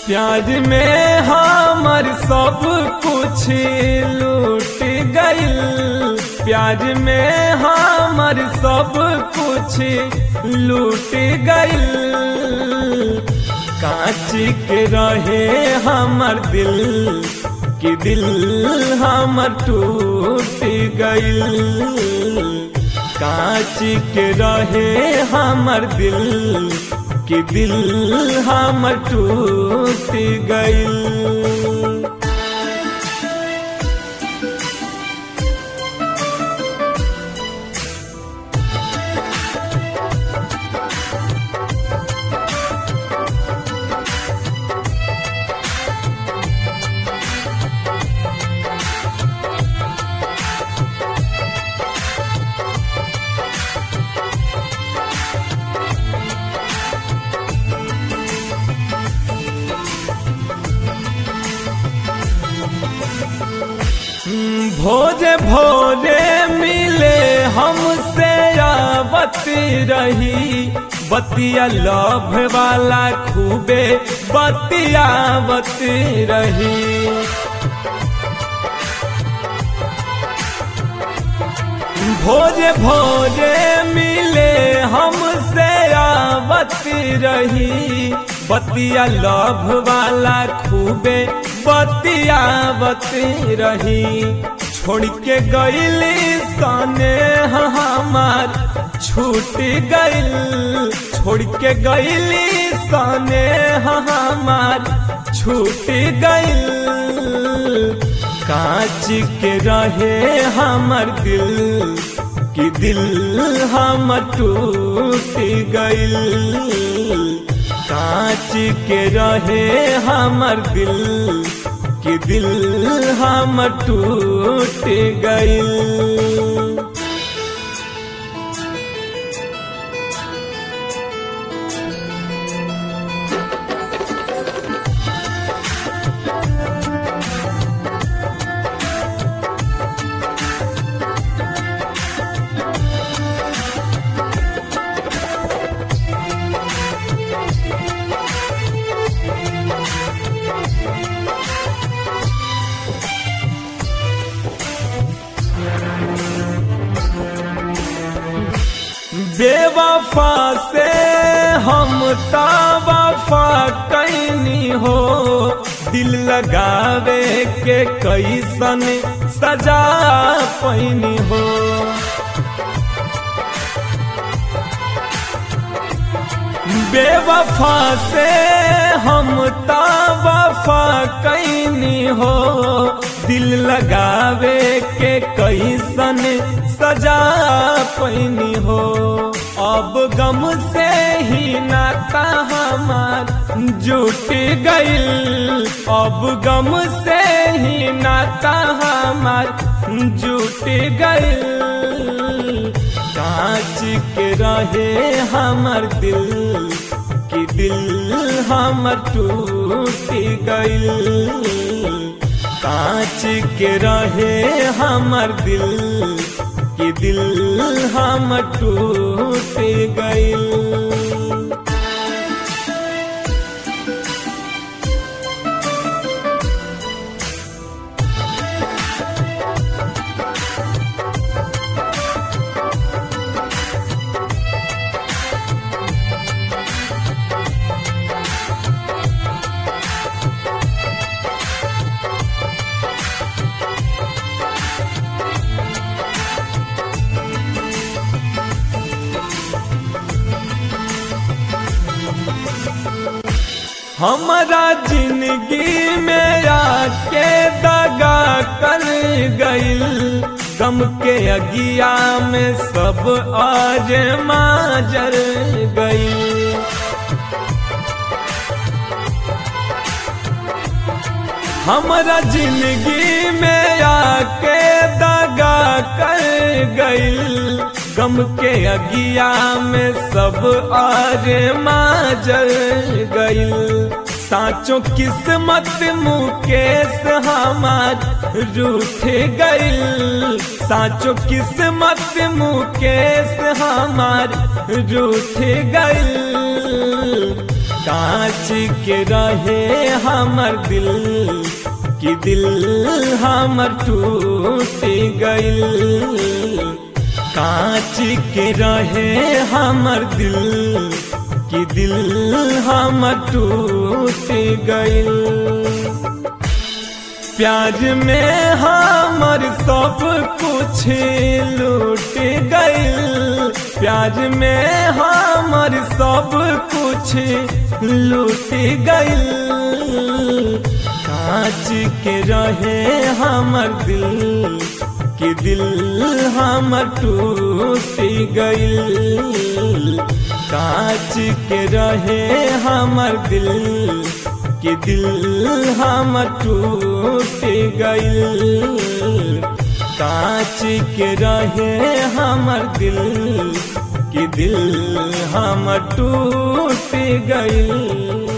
प्याज में हमर सब कुछ लूट गइल प्याज में हमर सब कुछ लूट गइल कांच के रहे हमर दिल कि दिल हमर टूट गइल कांच के रहे हमर दिल कि दिल हमर टूट गइल भोजे भोजे मिले हमसे आवत रही बतिया लभ वाला खूबे बतियावत रही भोजे भोजे मिले हमसे आवत रही बतिया लभ वाला खूबे बतियावत रही छोड़ के गईली सने हमार छूट गइल छोड़ के गईली सने हमार छूट गइल कांच के रहे हमर दिल कि दिल हम टूट गइल कांच के रहे हमर दिल कि दिल हम टूट गइल बेवफा से हम वफा कैनी हो दिल लगावे के कैसन सजा पैनी हो बेवफा से हम वफा कैनी हो दिल लगावे के कैसन सजा पैनी हो अब गम से ही नाता हमार जुट गइल अब गम से ही नाता हमार जुट गइल कांच के रहे हमर दिल कि दिल हमर टूट गइल कांच के रहे हमर दिल कि दिल हम टूट गइल हमारा जिंदगी में आके दगा कर गइल गम के अगिया में सब आज माजर गइल हमारा जिंदगी में आके दगा कर गइल गम के अगिया में सब आज माजर गइल साचो किस्मत मुकेश हमार रूठ गइल साचो किस्मत मुकेश हमार रूठ गइल कांच के रहे हमर दिल कि दिल हमर टूट गइल कांच के रहे हमर दिल कि दिल हमर टूट गइल प्याज में हमर सब कुछ लूट गइल प्याज में हमर सब कुछ लूट गइल कांच के रहे हमर दिल कि दिल हमर टूट गइल कांच के रहे हमर दिल कि दिल हमर टूट गइल कांच के रहे हमर दिल कि दिल हमर टूट गइल